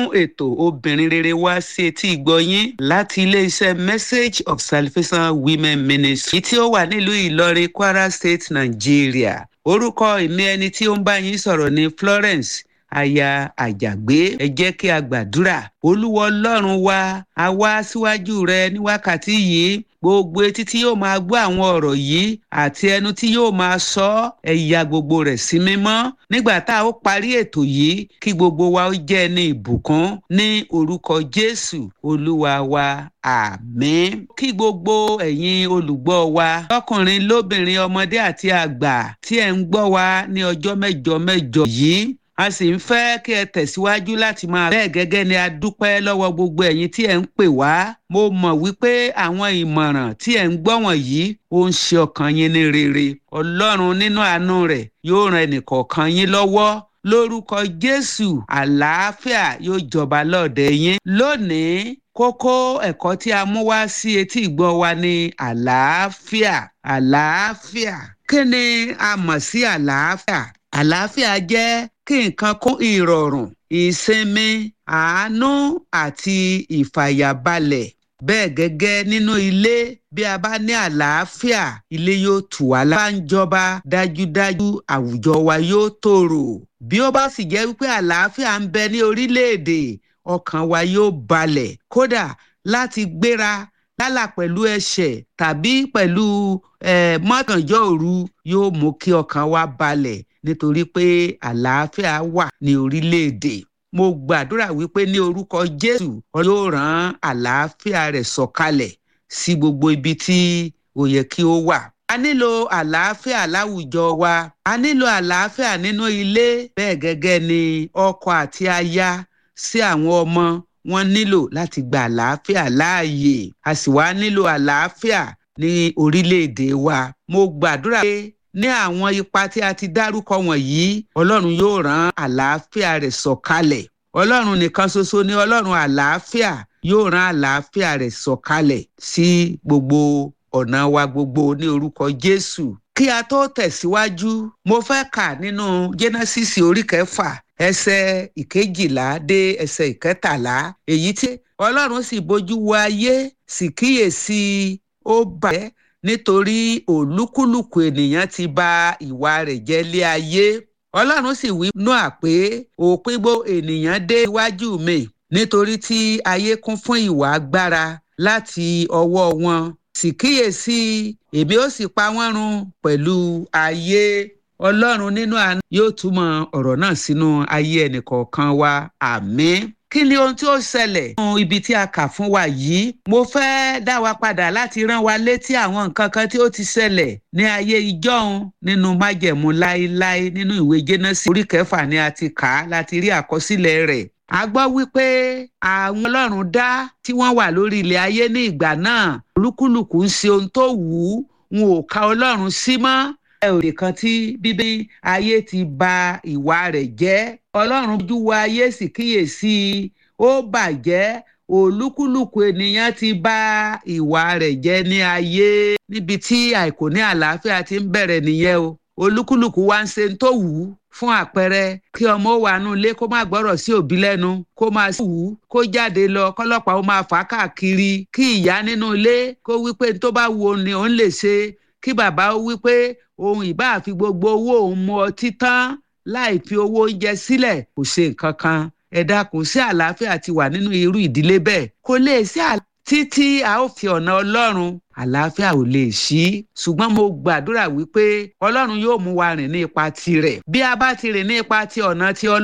ètò obìnrin rere wá sí etí ìgbọ́yín láti iléeṣẹ́ message of salvation women ministry tí ó wà nílùú ìlọrin kwara state nàìjíríà orúkọ ìní ẹni tí ó ń bá yín sọ̀rọ̀ ní florence aya àjàgbé ẹ jẹ́ kí a gbàdúrà olúwa ọlọ́run wa a wá síwájú rẹ ní wákàtí yìí gbogbo etí tí yóò máa gbọ́ àwọn ọ̀rọ̀ yìí àti ẹnu tí yóò máa sọ ẹ ya gbogbo rẹ̀ sí mímọ́ nígbà tá a ó parí ètò yìí kí gbogbo wa ó jẹ́ ní ìbùkún ní orúkọ jésù olúwa wa àmín kí gbogbo ẹ̀yin olùgbọ́ wa lọ́kùnrin lóbìnrin ọmọdé àti àgbà tí ẹ̀ ń gbọ́ wa ní ọjọ́ mẹ́jọ mẹ́jọ yìí a sì ń fẹ́ kí ẹ tẹ̀síwájú láti máa bẹ́ẹ̀ gẹ́gẹ́ ni a dúpẹ́ lọ́wọ́ gbogbo ẹ̀yin tí ẹ̀ ń pè wá mo mọ̀ wípé àwọn ìmọ̀ràn tí ẹ̀ ń gbọ́ wọ̀nyí ó ń ṣe ọkàn yín ní rere ọlọ́run nínú àánú rẹ̀ yóò ran ẹnìkọ̀ọ̀kan yín lọ́wọ́ lórúkọ jésù àlàáfíà yóò jọba lọ́ọ̀dẹ yín lónìí kókó ẹ̀kọ́ tí a mú wá sí etí ìgbọ́ wa ní àlàáfíà àlàáfíà kí ni a mọ̀ sí àlàáfíà àlàáfíà jẹ́ kí nǹkan kún ìrọ̀rùn ìsinmi àánú àti ìfàyàbalẹ̀ bẹ́ẹ̀ gẹ́gẹ́ nínú ilé bí a bá ní àlàáfíà ilé yóò tù wá lára ń jọba dájúdájú àwùjọ wa yóò tòrò bí ó bá sì jẹ́ wípé àlàáfíà ń bẹ ní orílẹ̀-èdè ọkàn wa yóò balẹ̀ kódà láti gbéra yálà pẹ̀lú ẹ̀ṣẹ̀ tàbí pẹ̀lú mọ́kànjọ́ òru yóò mú kí ọkàn wa balẹ̀ nítorí pé àlàáfíà wà ní orílẹ̀-èdè mo gbàdúrà wípé ní orúkọ jésù yóò rán àlàáfíà rẹ̀ sọ̀kalẹ̀ sí gbogbo ibi tí ó yẹ kí ó wà. a nílò àlàáfíà láwùjọ wa a nílò àlàáfíà nínú ilé bẹ́ẹ̀ gẹ́gẹ́ ni ọkọ àti aya sí àwọn ọmọ wọn nílò láti gba àlàáfíà láàyè a sì wá nílò àlàáfíà ní orílẹ̀-èdè wa mo gbàdúrà pé ní àwọn ipa tí a ti dárúkọ wọ̀nyí ọlọ́run yóò rán àlàáfíà rẹ̀ sọ̀kalẹ̀ ọlọ́run nìkan ṣoṣo ní ọlọ́run àlàáfíà yóò rán àlàáfíà rẹ̀ sọ̀kalẹ̀ sí gbogbo ọ̀nà wa gbogbo ní orúkọ jésù kí a tó tẹ̀síwájú mo fẹ́ kà nínú genesis orí kẹfà ẹsẹ̀ ìkejìlá dé ẹsẹ̀ ìkẹtàlá èyí tí ọlọ́run sì bójú wo ayé sì kíyèsí ó bàjẹ́ nítorí olúkúlùkù ènìyàn ti ba ìwà rẹ̀ jẹ́ lé ayé ọlọ́run sì wí noa pé òpin gbogbo ènìyàn dé iwájú mi nítorí tí ayé kún fún ìwà agbára láti ọwọ́ wọn sì kíyèsí èmi ó sì pa wọ́n run pẹ̀lú ayé ọlọ́run nínú àná yóò túmọ̀ ọ̀rọ̀ náà sínú ayé ẹnìkọ̀ọ̀kan wa àmín kí ni ohun tí ó ṣẹlẹ̀ nínú ibi tí a kà fún wa yìí mo fẹ́ dá wa padà láti rán wa létí àwọn nǹkan kan tí ó ti ṣẹlẹ̀ ní ayé ìjọ́un nínú májẹ̀mú láéláé nínú ìwé jẹ́nẹ́sì orí kẹfà ni a ti kà á láti rí àkọsílẹ̀ rẹ̀ a gbọ́ wípé àwọn ọlọ́run dá tí wọ́n wà lórí ilẹ̀ ayé ní ìgbà náà olúkúlùkù ń ṣe ohun tó wù ú wọn ò ka ọlọ́run sí mọ́ ẹ ò lè kan tí bíbí ayé ti ba ìwà rẹ̀ jẹ́ ọlọ́run ojú wo ayé sì kíyèsí ó bàjẹ́ olúkúlùkù ènìyàn ti ba ìwà rẹ̀ jẹ́ ní ayé níbi tí àìkò ní àlàáfíà ti ń bẹ̀rẹ̀ nìyẹn o olúkúlùkù wá ń ṣe ń tó wù ú fún àpẹẹrẹ kí ọmọ wà nù ilé kó má gbọ́rọ̀ sí òbí lẹ́nu kó máa sì wù ú kó jáde lọ kọ́lọ́pàá ó máa fà á káàkiri kí ìyá nínú ilé kó wípé tó bá wù òun ni òun lè ṣe kí bàbá ó wípé òun ìbá àfi gbogbo owó òun mu ọtí tán láì fi owó oúnjẹ sílẹ̀ kò ṣe nǹkan kan ẹ dákun sí àlàáfíà ti wà nínú irú ìdílé bẹ́ẹ̀ kò lè sí títí a ó fi ọ̀nà ọlọ́run àlàáfíà ò lè ṣí ṣùgbọ́n mo gbàdúrà wípé ọlọ́run yóò mú wa rìn ní ipa tirẹ̀ bí a bá ti rìn ní ipa ti ọ̀nà ti ọlọ́run.